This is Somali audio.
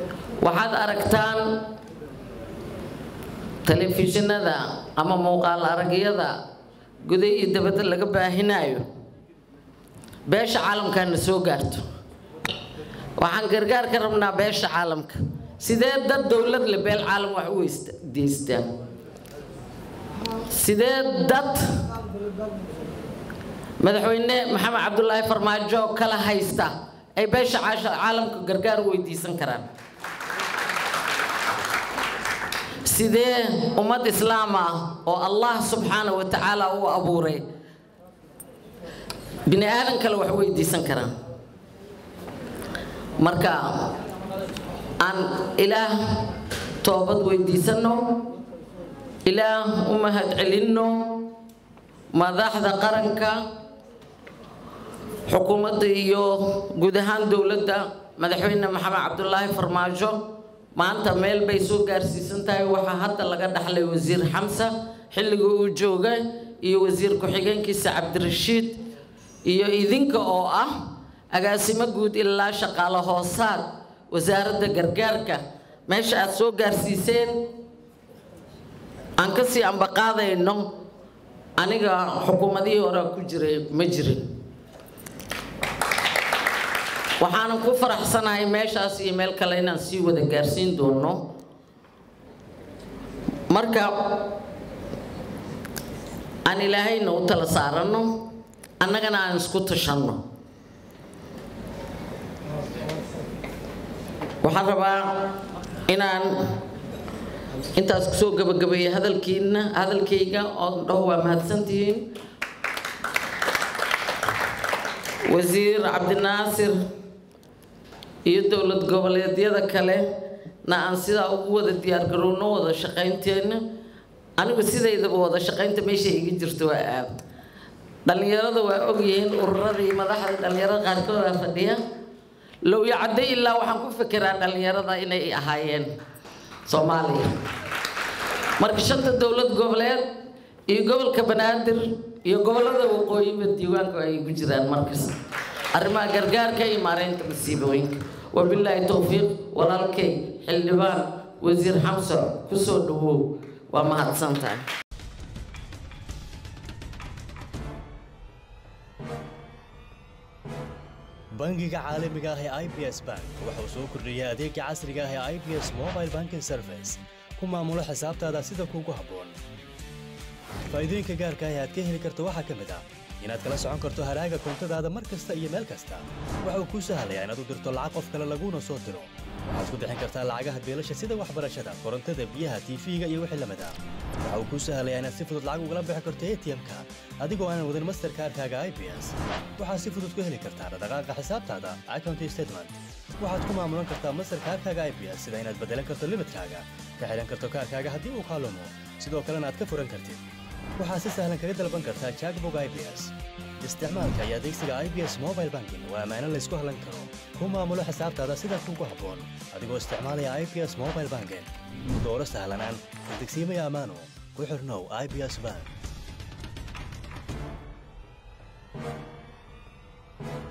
waxaad aragtaan telefishinada ama muuqaal aragyada guda iyo dabadda laga baahinayo beesha caalamkana soo gaarto waxaan gargaar ka rabnaa beesha caalamka sidee dad dowlad le beel caalam wax u deystaan sidee dad madaxweyne maxamed cabdulaahi farmaajo kala haysta ay beesha caalamka gargaar u weydiisan karaan sidee ummad islaam ah oo allah subxaana wa tacaala u abuuray bini aadan kale wax weydiisan karaan marka aan ilaah toobad weydiisanno ilaah u mahad celinno madaxda qaranka xukuumadda iyo guud ahaan dowladda madaxweyne maxamed cabdulaahi farmaajo maanta meel bay soo gaarsiisan tahay waxaa hadda laga dhaxlay wasiir xamsa xilliga uu jooga iyo wasiir ku-xigeenkiisa cabdirashiid iyo idinka oo ah agaasimo guud ilaa shaqaale hoosaad wasaaradda gargaarka meesha aad soo gaarsiiseen aan kasii ambaqaadayno aniga xukuumadihii hore ku jiray ma jirin waxaanan ku faraxsanahay meeshaas iyo meel kale inaan sii wada gaarsiin doono marka aan ilaahayna u tala saaranno annagana aan isku tashanno waxaan rabaa inaan intaas kusoo gabagabeeya hadalkiina hadalkayga oo dhaho waa mahadsantihiin wasiir cabdinaasir iyo dowlad goboleedyada kale na aan sidaa ugu wada diyaargarowno wada shaqaynteena anigu sidaydaba wada shaqaynta meesha iga jirto waa aad dhallinyarada waa ogyihiin ururada iyo madaxda dhallinyarada qaarkood aa fadhiya low yacaddo ilaa waxaan ku fekeraa dhallinyarada inay ahaayeen soomaaliya marka shanta dowlad goboleed iyo gobolka banaadir iyo gobolada waqooyiba diiwaanku ay ku jiraan markas arrimaha gargaarka iyo maareynta masiibooyinka wabilaahi towfiiq walaalkay xildhibaan wasiir xamsa kusoo dhawow waa mahadsan tahay bangiga caalamiga ah ee i b s bank waxa uu soo kordhiyey adeega casriga ah ee i b s mobile banking service ku maamulo xisaabtaada sida kuugu habboon faa'iidooyinka gaarka ah ee aad ka heli karto waxaa ka mid ah inaad kala socon karto haraaga koontadaada mar kasta iyo meel kasta waxa uu kuu sahlayaa inaad u dirto lacag qof kale laguuna soo diro waxaad ku bixin kartaa lacagaha beelasha sida waxbarashada korontada biyaha tiifiga iyo wixii lamid ah waxa uu kuu sahlayaa inaad si fudud lacag ugala bixi karto atm-ka adigoo aanan wadin masterkaarkaaga i b s waxaad si fudud ku heli kartaa dhaqaaqa xisaabtaada account statement waxaad ku maamulan kartaa masterkaarkaaga i b s sida inaad bedelan karto limidkaaga ka xihan karto kaarkaaga haddii uu kaalumo sidoo kalena aad ka furan kartid waxaad si sahlan kaga dalban kartaa jackbog i b s isticmaalka iyo adeegsiga i b s mobile banking waa ammaano laysku hallan karo ku maamulo xisaabtaada sida kuugu habboon adigoo isticmaalaya i b s mobile banking dooro sahlanaan degsiimaya ammaano ku xirnow i b s bank